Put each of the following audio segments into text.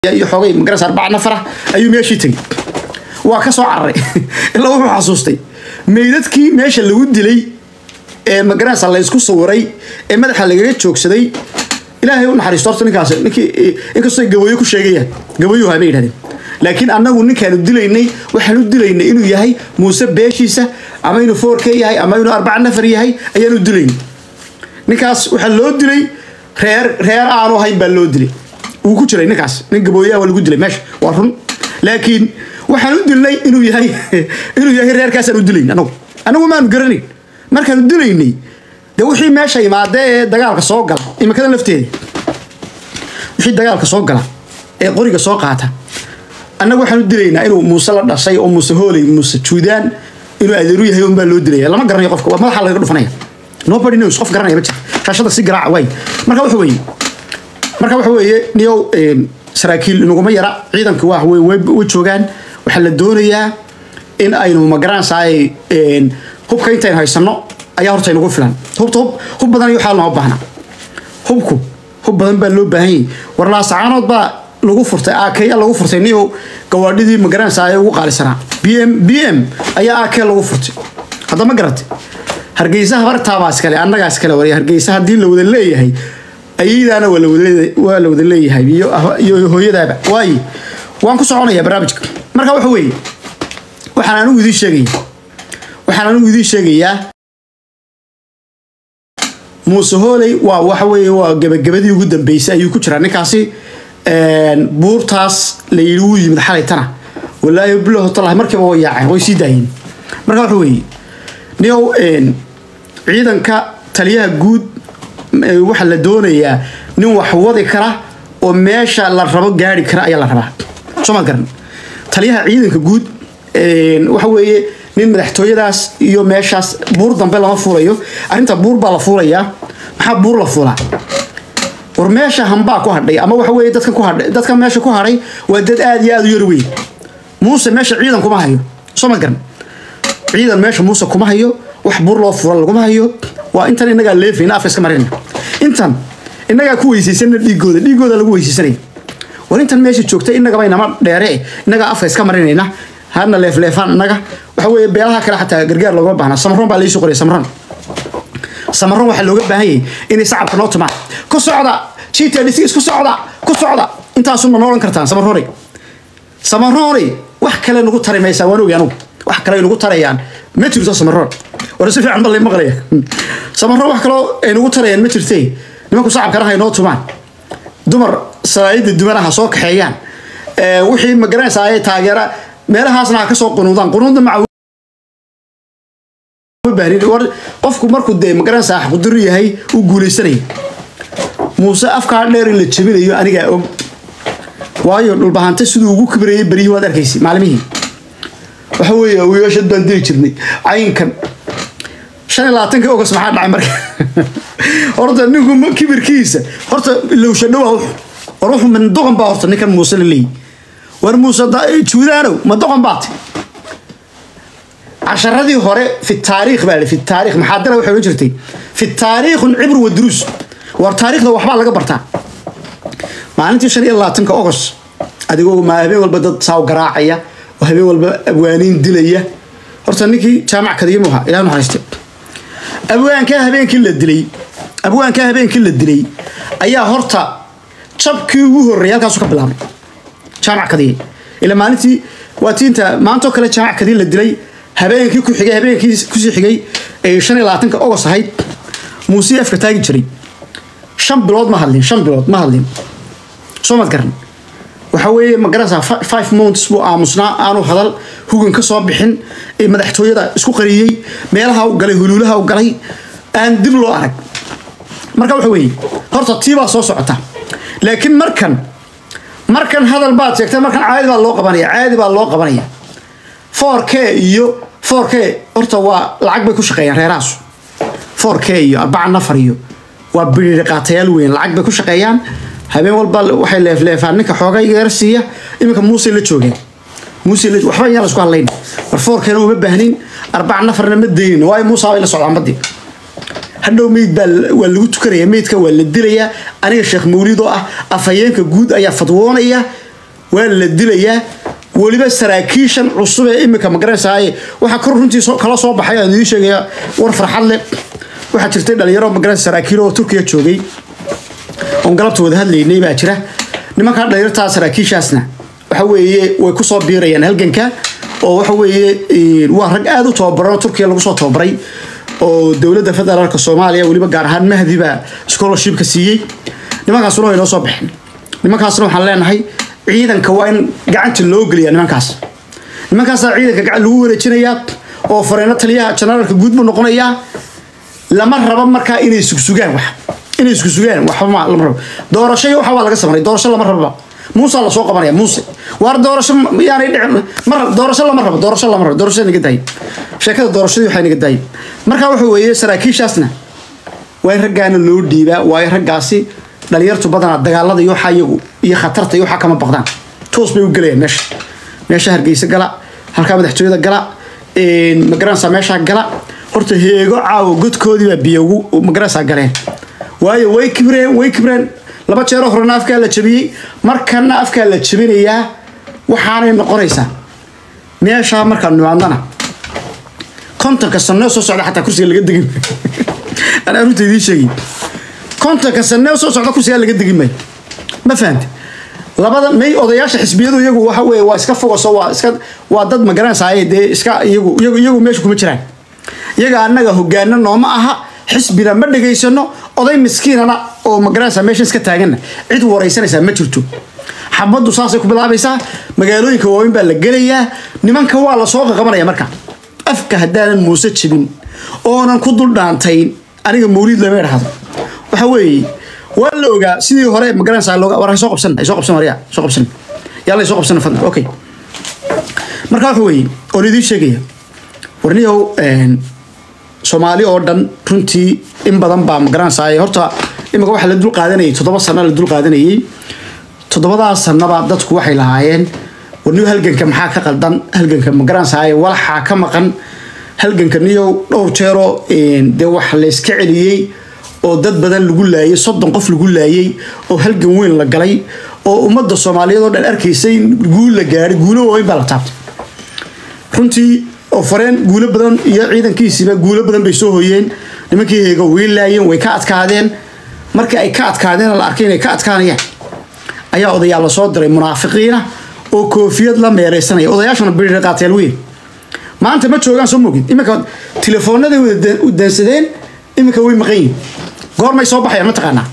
iyo xoogay magaras arbaca nafar ah ayuu meeshii tegey waa ka soo cararay ilaa wuxuu xasuustay meydadkii meesha lagu dilay ee magarasa la isku sawiray ee madaxa lagaga joogsaday ilaahay u naxariisto horta ninkaas ninkii inkastoo gabayo ku sheegayaan gabayo habay yidhahdeen laakiin annagu ninkaanu dilaynay waxaanu dilaynay inuu yahay muuse beeshiisa ama inuu foorke yahay ama inuu arbaca nafar yahay ayaanu dilaynay ninkaas waxaa loo dilay reer reer aanu ahayn baa loo dilay wuu ku jiray ninkaas nin gabooyaa waa lagu dilay meesha waa run laakiin waxaan u dilnay inuu yahay inuu yahay reerkaasaan u dilayn anagu anagu maanu garanayn markaanu dilaynay dee wixii meesha imaadee ee dagaalka soo gala imikada lafteeda wixii dagaalka soo gala ee qoriga soo qaata annagu waxaan u dilaynaa inuu muuse la dhashay oo muuse hooley muuse juudaan inuu adeeru yahay unbaa loo dilaya lama garanayo qofka waa madaxa laga dhufanaya nobody knows qof garanaya ma jirto shaashada si garaaca waay marka waxa weeye marka waxa weeye niyow saraakiil inaguma yara ciidanka waa way joogaan waxaa la doonayaa in aynu magaranaysaay hubka intaynu haysano ayaa horta inagu filan hubta hub hub badan iyo waxaa lama baahna hubku hub badan baa loo baahan yahay warlaasacaanood baa lagu furtay akeya lagu furtay niyow gawaadhidii magaranaysaay ugu qaalisanaa b m b m ayaa ake lagu furtay hadda ma garatay hargeysa habartaabaa iskale annagaa iskale wariya hargeysa haddii la wada leeyahay ayadaana waa la wada leeyahay iyo hooyadaaba waaye waan ku soconaya barnaamijka marka waxa weeye waxaan anigu idiin sheegaya waxaan anigu idiin sheegayaa muuse hooley waa waxa weeye waa gebagabadii ugu dambeysay ayuu ku jiraa ninkaasi buurtaas la yidhi wuu yimid xalay tana walaahi bilow talahi markiiba way yaaceen way sii daayeen marka waxa weeye niyow ciidanka taliyaha guud waxaa la doonayaa nin wax wadi kara oo meesha la rabo gaari kara ayaa la rabaa soo ma garan taliyaha ciidanka guud waxa weeye nin madaxtooyadaas iyo meeshaas buur dambe lama fuulayo arrinta buur baa la fuulayaa maxaa buur la fuulaa war meesha hambaa ku hadhay ama waxa weeye dadkan ku hadhay dadkan meesha ku hadhay waa dad aad iyo aad u yar weyn muuse meesha ciidan kuma hayo soo ma garan ciidan meesha muuse kuma hayo wax buur loo fura laguma hayo waa intan inagaa leefayna afka iska marina intan inagaa ku weysaysanna dhiigooda dhiigooda lagu weysaysanaya war intan meesha joogta inagaba inama dheere inagaa afka iska marinayna hadna leefleefaan inaga waxa weeye beelaha kale xataa gargaar loogama baahna samaroon baa laisoo qoraya samaroon samaroon waxaa looga baahan yahay inay sacabka noo tumaan ku socda gtdc isku socda ku socda intaasuma noolan kartaan samaroonay samaroonay wax kale nagu tari maysaa waan ogi anugu wax kale nagu tarayaan ma jirto samaroon war si fiican bal maqlaya samaroon wax kaloo ay nagu tarayaan ma jirtee nimanku sacabkana hay noo tumaan dumar salaayida dumanaha soo kaxeeyaan wixii magaranaysaa ay taageera meelahaasna ha ka soo qunuudaan qunuudna maca war qofku markuu dee magaranaysaa xaquduru yahay uu guulaysanaya muuse afkaa dheer in la jabinayo anigaa og waayo dhulbahante siduu ugu kibrayay beryihii waad arkaysa maalimihii waxa weeye wiilashad baan dili jirnay caynkan shan iyo labaatanka ogas maxaa dhacay marka horta ninku kibirkiisa horta lowsha dhowa wuxu war wuxu mandoqon baa horta ninkan muuse la leeyahy war muuse juudaanow madoqon baate casharadii hore fi taariikh baa fi taariikh maxaadara waxay odhan jirtay fi taariikhun cibr wa duruus war taariikhda waxbaa laga bartaa maalintii shan iyo labaatanka ogos adigoo ma habeen walba dad saaw garaacaya oo habeen walba abwaaniin dilaya horta ninkii jaamac kadiimu ahaa ilaah naxariiste abwaankaa habeenkii la dilay abwaankaa habeenkii la dilay ayaa horta jabkii ugu horreeyay halkaasu ka bilaabay jaamac kadiye ila maalintii waa tiinta maantoo kale jaamac kadiye la dilay habeenkii ku xigay habeenkii kusii xigay ee shan iyo labaatanka ogos ahayd muusii afka taagi jiray shan bilood ma hadlin shan bilood ma hadlin soo mad garan waxa weeye ma garanaysaa five months buu aamusnaa aanu hadal hugan ka soo bixin ee madaxtooyada isku qariyey meelaha u galay huluulaha u galay aan dib loo arag marka waxa weeye horta tii baa soo socota laakiin markan markan hadal baad sheegtay markan caadi baa loo qabanaya caadi baa loo qabanaya four k iyo four k horta waa lacag bay ku shaqeeyaan reerahaasu four k iyo arbaca nafar iyo waa biriiri qaatayaal weyn lacag bay ku shaqeeyaan habeen walba waxay leefleefaan ninka xoogay yar siiya iminka muuse la joogeen muuse la waxba yaan la isku hadlayn war foorkeena uma baahnin arbaca nafarna ma daynin waayo muusa bay la socdaan badii hadhow meyd baa waa lagu tukanaya meydka waa la dilayaa aniga sheekh mawlid oo ah afhayeenka guud ayaa fadwoonaya waa la dilayaa weliba saraakiishan cusub ee imika magaranaysaay waxaa kor runtii soo- kala soo baxay aan idiin sheegaya war farxad leh waxaa jirtay dhalinyaro magaranaysa saraakiil oo turkiya joogay oon galabta wada hadlaynay baa jira nimankaa dhalinyartaa saraakiishaasna waxa weeye way kusoo biirayaan halganka oo waxa weeye eh, waa rag aada u tababaran oo turkiya lagu soo tababaray oo dowladda federaalka soomaaliya weliba gaar ahaan mahdi baa scholarshipka siiyey nimankaasuna way noo soo baxeen nimankaasna waxaan leenahay ciidanka waa in gacanta loo geliyaa nimankaas nimankaasaa ciidanka gacan lagu wareejinayaa oo fareeno taliyaha janaraalka guud buu noqonayaa lama rabo markaa inay sugsugaan wax inay isku sugaan waxba ma lama rabo doorasho iyo waxa waa laga sameeyay doorasho lama rabo muuse la soo qabanaya muuse waar doorasho ma- yaanay dhicin mar doorasho lama rabo doorasho lama rabo doorasho naga daayay sheekada doorashadii waxay naga daayay marka wuxuu weeye saraakiishaasna waa in raggaana loo dhiibaa waa in raggaasi dhalinyartu badanaa dagaalada iyo waxaa iyagu iyo khatarta iyo waxaa kama baqdaan toos bay u gelayaan meesha meesha hargeysa gala halkaa madaxtooyada gala magaranaysaa meeshaa gala horta heego caawo godkoodii baa biyo ugu magaranaysaa galeen waayo way kibreen way kibreen laba jeeroo horena afkaa la jabiyey markana afkaa la jabinayaa waxaanay noqonaysaa meeshaa markaan nimaadnana kontonka sanoo soo socda xataa kursiga laga degin anaa runta idiin sheegay kontonka sanoo soo socda kursigaa laga degin maayo ma fahamte labada may odayaasha xisbiyadu iyagu waxa weeye waa iska fogaso waa iska waa dad magaranaysaay dee iska iyagu iyagu iyagu meesha kuma jiraan iyaga annaga hogaano nooma aha xisbina ma dhegaysano oday miskiinana oo magaranaysaa meesha iska taaganna cid waraysanaysaa ma jirto xabaddu saasay ku bilaabaysaa magaalooyinka waaweyn baa la gelayaa nimanka waa la soo qaqabanaya marka afka haddaanan muuse jibin oonan ku dul dhaantayn aniga mawliid lama idhaahdo waxa weeye waa la ogaa sidii hore magaranaysaa looga war hay soo qabsan hay soo qabsan waryaa soo qabsan yalla soo qabsan fadlan okay marka waxa weeye oon idiin sheegaya warniyow soomaali oo dhan runtii in badan baa magaranaysaa horta imika waxa la dul qaadanayay toddoba sano la dul qaadanayay toddobadaas sanaba dadku waxay lahaayeen warniyo halganka maxaa ka qaldan halganka magaranaysaa walaxaa ka maqan halganka niyow dhowr jeeroo dee wax layska celiyey oo dad badan lagu laayay soddon qof lagu laayay oo halgan weyn la galay oo ummadda soomaaliyeed oo dhan arkaysay in guul la gaadhay guulo waaweyn baa la taabtay runtii oo fareen guulo badan iyo ciidankiisiiba guulo badan bay soo hoyeen nimankii heego way laayeen way ka adkaadeen markii ay ka adkaadeen la arkay inay ka adkaanayaan ayaa odayaal la soo diray munaafiqiina oo koofiyad la meereysanaya odayaashuna biri qaateel weyn maanta ma joogaan soo mogid iminka telefoonada u daansadeen iminka way maqan yihin goormay soo baxayaan ma taqaanaa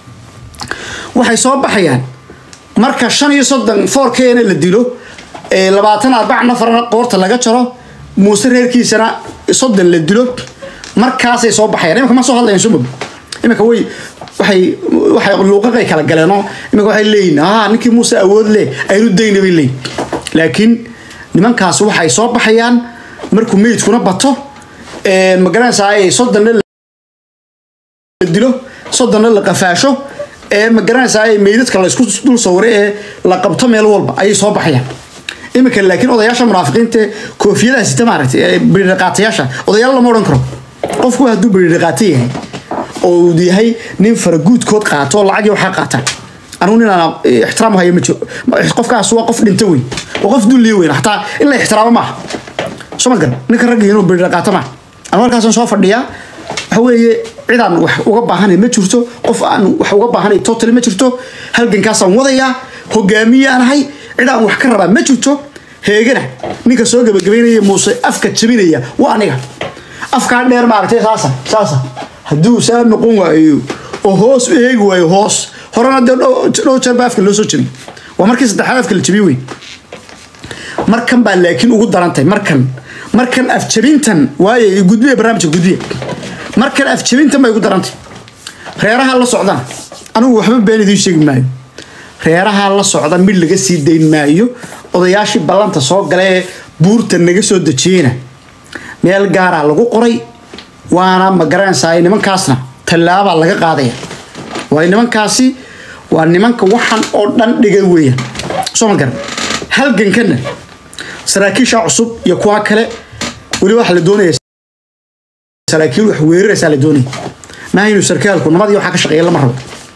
waxay soo baxayaan marka shan iyo soddon foorkeena la dilo ee labaatan arbac nafarna qoorta laga jaro muuse reerkiisana soddon la dilo markaasay soo baxayaan iminka ma soo hadlayaan soo mogid iminka way waxay waxay luuqaqay kala galeenoo iminka waxay leeyihin ah ninkii muuse awood leh aynu dayna bay leeyihin laakiin nimankaas waxay soo baxayaan markuu meydkuna bato magaranaysaa ay soddonna la dilo soddonna la qafaasho ee magaranaysaa ay meydadka la isku dul sawiray ee la qabto meel walba ayay soo baxayaan iminka laakiin odayaasha munaafiqiinta koofiyadaha sita maaragtay ee biridhaqaatayaasha odayaal lama odhan karo qofku hadduu biridhaqaata yahay oo uu yahay nin faraguudkood qaato oo lacag iyo waxaa qaata anugu nin aan ixtiraam hayo ma jiro qofkaas waa qof dhinta weyn waa qof dulliya weyn xataa in la ixtiraamo maaha soo ma garan ninka ragga inuu biridhaqaato maaha anu halkaasaan soo fadhiyaa waxa weeye cid aan wax uga baahanay ma jirto qof aan wax uga baahanay totally ma jirto halgankaasaan wadayaa hogaamiyaan ahay cid aan wax ka rabaa ma jirto heegana ninka soo gabagabaynaya muuse afka jabinaya waa aniga afkaa dheer maaragtay saasa saasa hadduu saa noqon waayo oo hoos u eegi waayo hoos horena dee dhow jeer baa afka loo soo jabiyey waa markii saddexaad afka la jabiyey wey markan baa laakiin ugu darantay markan markan afjabintan waaye gudbiya barnaamijka gudbiya markan afjabintan bay ugu darantay reeraha la socdana anigu waxba been idiin sheegi maayo reeraha la socda mid laga sii dayn maayo odayaashii ballanta soo gala ee buurta naga soo dejiyeyna meel gaaraa lagu qoray waana ma garanaysaa nimankaasna tallaabaa laga qaadaya waayo nimankaasi waa nimanka waxan oo dhan dhigay weeyaan soo ma garan halgankana saraakiisha cusub iyo kuwa kale weli waxa la doonaya saraakiil wax weeraraysaa la doonaya maaha inuu sarkaalku nabadii waxaa ka shaqeeya lama rabo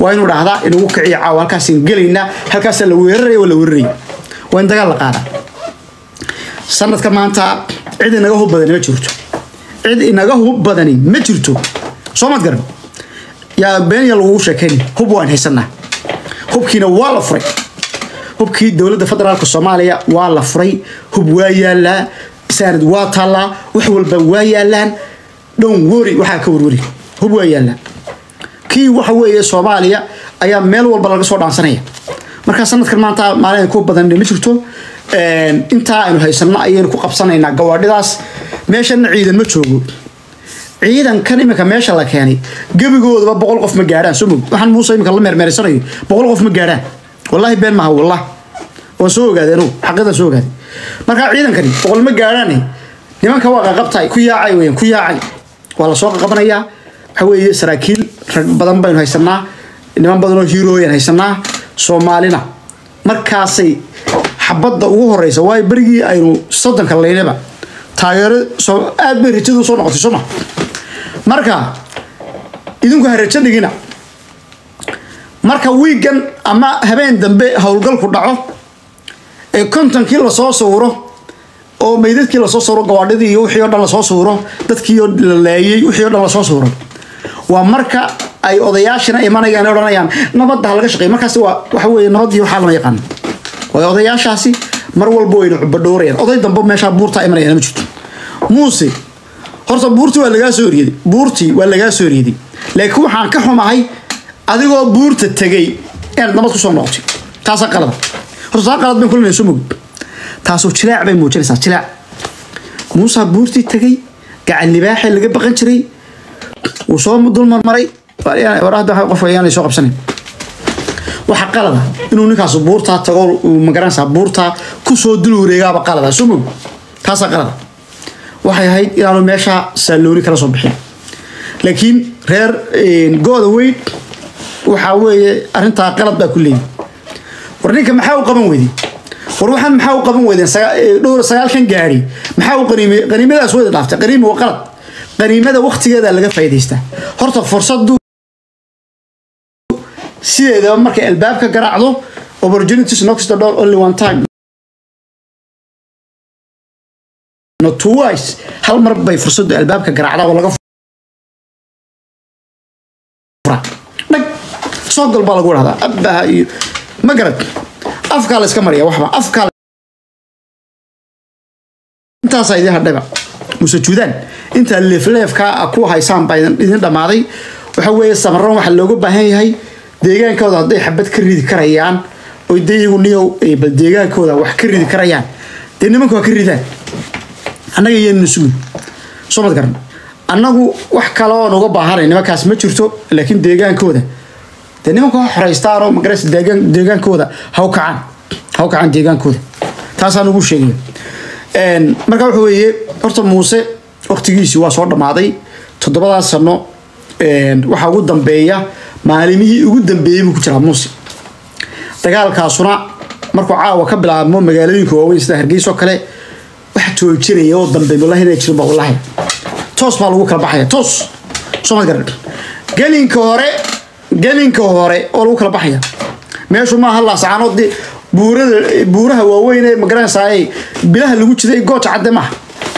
waa inuu dhahdaa inagu kiciya caawa halkaasaan gelaynaa halkaasaa la weeraraya waa la weeraraya waa in dagaal la qaadaa sanadka maanta cid inaga hub badani ma jirto cid inaga hub badani ma jirto soo mad garan yaa beenya lagugu sheekayn hub waan haysanaa hubkiina waa la furay hubkii dowladda federaalka soomaaliya waa la furay hub waa yaalaa saanad waa taallaa wax walba waa yaalaan dhown wori waxaa ka warwari hub waa yaalaa kii waxa weeye soomaaliya ayaa meel walba laga soo dhaansanaya markaa sanadkan maanta maalin ku badan ma jirto intaa aynu haysano ayaynu ku qabsanaynaa gawaadhidaas meeshana ciidan ma joogo ciidankan iminka meesha la keenay gebigoodaba boqol qof ma gaadhaan soo mog waxaan muuse iminka la meermeersanayo boqol qof ma gaadhaan wallahi been maaha wallah waan soo ogaaday anugu xaqiiqdan soo ogaaday markaa ciidankani boqol ma gaadhaan nimanka waa qaqabtay ku yaacay weyan ku yaacay waa la soo qaqabanayaa waxa weeye saraakiil rag badan baynu haysanaa niman badanoo hiirooyan haysanaa soomaalina markaasay xabadda ugu horeysa waayo berigii aynu soddonka laynaba taageero aad bay rajadu soo noqotay sooma marka idinku ha rajo dhigina marka wiigan ama habeen dambe howlgalku dhaco ee kontonkii lasoo sawiro oo meydadkii lasoo sawiro gawaadhidii iyo wixii o dhan lasoo sawiro dadkii la laayey wixii o dhan lasoo sawiro waa marka ay odayaashina imanayaan ee odhanayaan nabadda ha laga shaqeey markaas waa waxa weeye nabaddii waxaa lama yaqaan waayo odayaashaasi mar walba wayna cubadhoorayaan oday dambe meeshaa buurtaa imanayaan ma jirto muuse horta buurtii waa lagaa soo eryeday buurtii waa lagaa soo eryeday laakiin waxaan ka xumahay adigoo buurta tegay inaad nabad kusoo noqotay taasaa qalada horta taa qalad bayn kulinay soo mogid taasoo jilaac bay muujinaysaa jilaac muusaa buurtii tegay gacan libaaxee laga baqan jiray wuu soo dulmarmaray warahda qof ayaanay soo qabsanayn waxa qalada inuu ninkaas buurtaa tago magaranaysaa buurtaa kusoo dul wareegaaba qalada soo mog taasaa qalada waxay ahayd inaanu meesha saallooni kala soo bixin laakiin reer go-da weyn waxaa weeye arrintaa qalad baa ku leeyihi war ninka maxaa u qaban weyday war waxaan maxaa u qaban weydeen dhowr sagaalkan gaari maxaa u qaniimay qaniimadaas weyda dhaaftay qaniimi waa qalad qaniimada waktigeeda laga faa'idaystaa horta fursadu sideedaba markay albaabka garaacdo opportunities knocks the door only one time not twice hal mar bay fursadu albaabka garaacdaa oo laga furaa dhag soo gal baa lagu dhahdaa abbaha iyo ma garad afkaa la iska mariya waxba afkaa intaasaa idin hadhayba muse juudaan intaa leefleefkaa ku haysaan baa idin dhammaaday waxa weeye samaroon waxaa looga baahan yahay deegaankooda hadday xabad ka ridi karayaan oy dee iyagu niyow bal deegaankooda wax ka ridi karayaan dee nimanku waa ka ridaan annaga iyaynana sugin soo mad garan annagu wax kale oon uga baahanay nimankaas ma jirto laakiin deegaankooda dee nimanku ha xoraystaan oo magaraysa deegaan deegaankooda ha u kacaan ha u kacaan deegaankooda taasaan ugu sheegaya marka waxa weeye horta muuse waqtigiisii waa soo dhammaaday toddobadaas sano waxaa ugu dambeeya maalimihii ugu dambeeyey buu ku jiraa muuse dagaalkaasuna markuu caawa ka bilaabmo magaalooyinka waaweyn sida hargeyso kale wax joojinaya oo dambe wallahi inay jirin ba wallahi toos baa lagu kala baxaya toos soo ma garan gelinka hore gelinka hore oo lagu kala baxaya meeshu maaha laasacaanood dee buurada buuraha waaweyn ee magaranaysaay bilaha lagu jiday gooja cadde maaha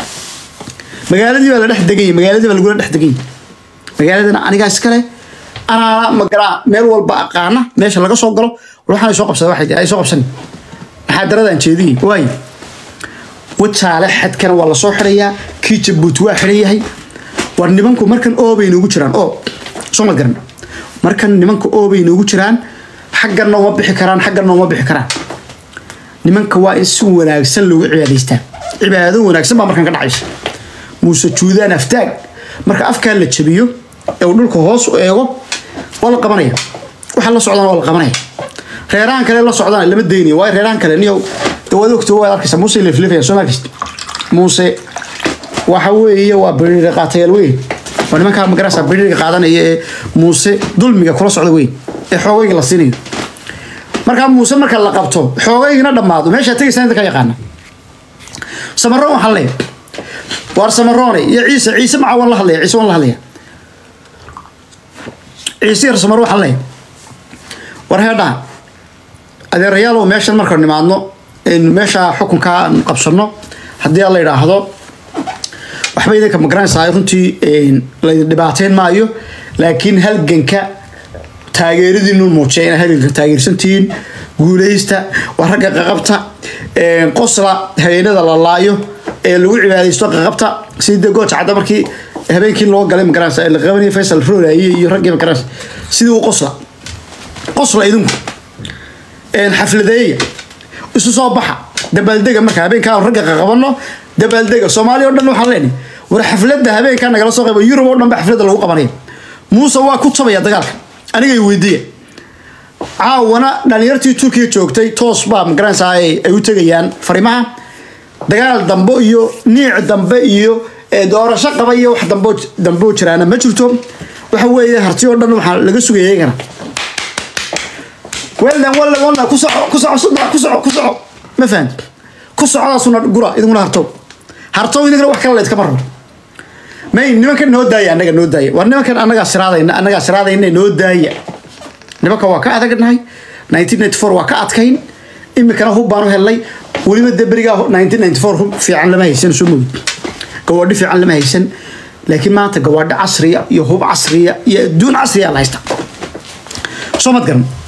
magaaladii baa la dhex deganyay magaaladii baa lagula dhex deganyay magaaladana anigaa iskale anaana magaraa meel walba aqaana meesha laga soo galo waxaan soo qabsada waxay ay soo qabsani maxaa daradaan jeediyey waay wajaale xadkana waa lasoo xirayaa kii jabuuti waa xiran yahay war nimanku markan oobay noogu jiraan oo soo ma garan markan nimanka oobay noogu jiraan xagganna uma bixi karaan xagganna uma bixi karaan nimanka waa in si wanaagsan loogu cibaadaystaa cibaado wanaagsan baa markan ka dhacaysa muuse juudaan aftaag marka afkaa la jabiyo ee uu dhulka hoos u eego waa la qabanaya waxa la socdaan waa la qabanaya reerahan kale la socdaan lama daynayo waayo reerahan kale niyow waad ogto waad arkaysa muuse leflefaya soo markaysa muuse waxa weeye waa biriiri qaatayaal weyn waa nimankaa magarasa biriiriga qaadanaya ee muuse dulmiga kula socda weyn ee xoogayga la siinayo markaa muuse marka la qabto xoogaygina dhammaado meeshaa tegaysaa inta ka yaqaana samaroon waxaa leeyahay waar samaroone iyo ciise ciise maca waan la hadlaya ciise waan la hadlaya ciise yar samaro waxaa leeyahay war heedhaha adeerayaalow meeshan markaan nimaadno aynu meesha xukunka aan qabsano haddii aan la yidhaahdo waxba idinka magaranaysaa runtii laydin dhibaateyn maayo laakiin halganka taageeradiinu muujiya inaa halganka taageersantihiin guuleysta waa ragga qaqabta qosla habeenada la laayo ee lagu cibaadaysto qaqabta sidii dee gooja cadda markii habeenkii loo galay magaranaysa la qabanaya faysal rooraaye iyo raggii magaranaysa sidii u qosla qosla idinku xafladeeya isu soo baxa dabaaldega marka habeenkaa ragga qaqabano dabaaldega soomaaliya o dhan waxaan leenahay war xafladda habeenkaa nagala soo qayba yurub oo dhan ba xafladda lagu qabanaya muuse waa ku tabaya dagaalka anigay weydiiya caawana dhalinyartii turkiya joogtay toos baa magaranaysaa ay u tegayaan fariimaha dagaal dambe iyo niic dambe iyo doorasho qaba iyo wax dambo dambo jiraana ma jirto waxa weeye harti oo dhan waxaa laga sugaya iyagana weldan walla walla ku soco ku soco sudna ku soco ku soco ma fahanti ku socdaasuna gura idinguna hartow hartow idinkana wax kale layskama rabo may nimankan noo daaya annaga noo daaya war nimankan annagaa siraadayna annagaa siraadayna noo daaya nimanka waa ka adagnahay 1994 waa ka adkayn imikana hub baan u helnay weliba dee berigaa 1994 hub fiican lama haysan soo mogid gawaadhi fiican lama haysan laakiin maanta gawaadhi casriya iyo hub casriya iyo adduun casriya la haysta soo mad garan